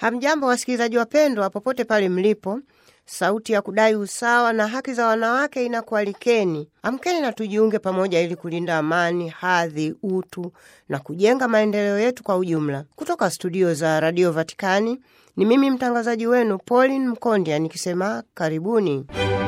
Hamjambo wasikilizaji wapendwa, popote pale mlipo. Sauti ya kudai usawa na haki za wanawake inakualikeni. Amkeni na tujiunge pamoja ili kulinda amani, hadhi, utu na kujenga maendeleo yetu kwa ujumla. Kutoka studio za Radio Vatikani ni mimi mtangazaji wenu Pauline Mkondia nikisema karibuni.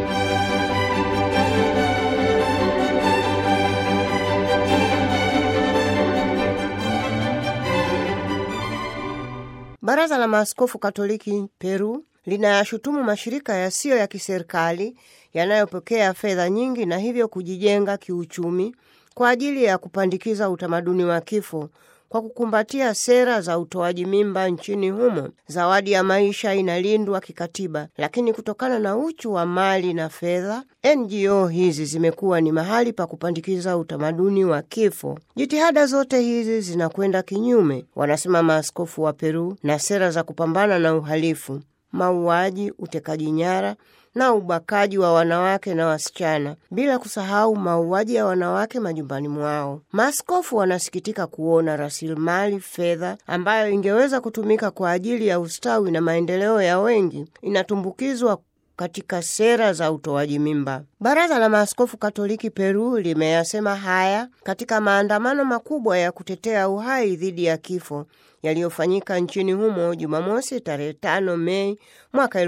Baraza la Maaskofu Katoliki Peru linayashutumu mashirika yasiyo ya kiserikali yanayopokea fedha nyingi na hivyo kujijenga kiuchumi kwa ajili ya kupandikiza utamaduni wa kifo kwa kukumbatia sera za utoaji mimba nchini humo. Zawadi ya maisha inalindwa kikatiba, lakini kutokana na uchu wa mali na fedha, NGO hizi zimekuwa ni mahali pa kupandikiza utamaduni wa kifo. Jitihada zote hizi zinakwenda kinyume, wanasema maaskofu wa Peru, na sera za kupambana na uhalifu, mauaji, utekaji nyara na ubakaji wa wanawake na wasichana, bila kusahau mauaji ya wanawake majumbani mwao. Maaskofu wanasikitika kuona rasilimali fedha ambayo ingeweza kutumika kwa ajili ya ustawi na maendeleo ya wengi inatumbukizwa katika sera za utoaji mimba. Baraza la Maaskofu Katoliki Peru limeyasema haya katika maandamano makubwa ya kutetea uhai dhidi ya kifo yaliyofanyika nchini humo Jumamosi tarehe 5 Mei mwaka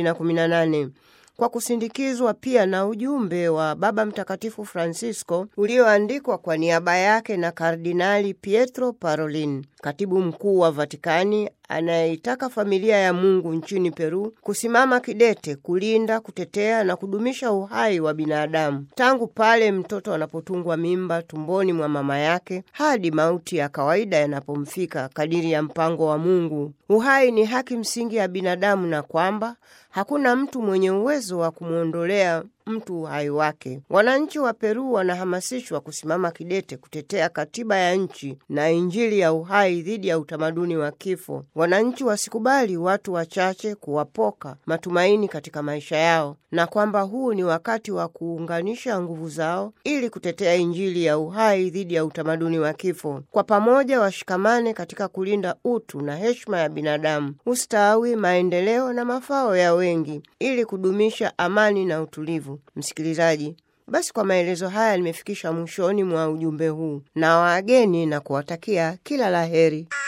2018 kwa kusindikizwa pia na ujumbe wa Baba Mtakatifu Francisco ulioandikwa kwa niaba yake na Kardinali Pietro Parolin, katibu mkuu wa Vatikani anayeitaka familia ya Mungu nchini Peru kusimama kidete kulinda, kutetea na kudumisha uhai wa binadamu tangu pale mtoto anapotungwa mimba tumboni mwa mama yake hadi mauti ya kawaida yanapomfika kadiri ya mpango wa Mungu. Uhai ni haki msingi ya binadamu na kwamba hakuna mtu mwenye uwezo wa kumwondolea mtu uhai wake. Wananchi wa Peru wanahamasishwa kusimama kidete kutetea katiba ya nchi na Injili ya uhai dhidi ya utamaduni wa kifo. Wananchi wasikubali watu wachache kuwapoka matumaini katika maisha yao, na kwamba huu ni wakati wa kuunganisha nguvu zao ili kutetea Injili ya uhai dhidi ya utamaduni wa kifo. Kwa pamoja washikamane katika kulinda utu na heshima ya binadamu, ustawi, maendeleo na mafao ya wengi ili kudumisha amani na utulivu. Msikilizaji, basi kwa maelezo haya nimefikisha mwishoni mwa ujumbe huu na wageni na kuwatakia kila laheri.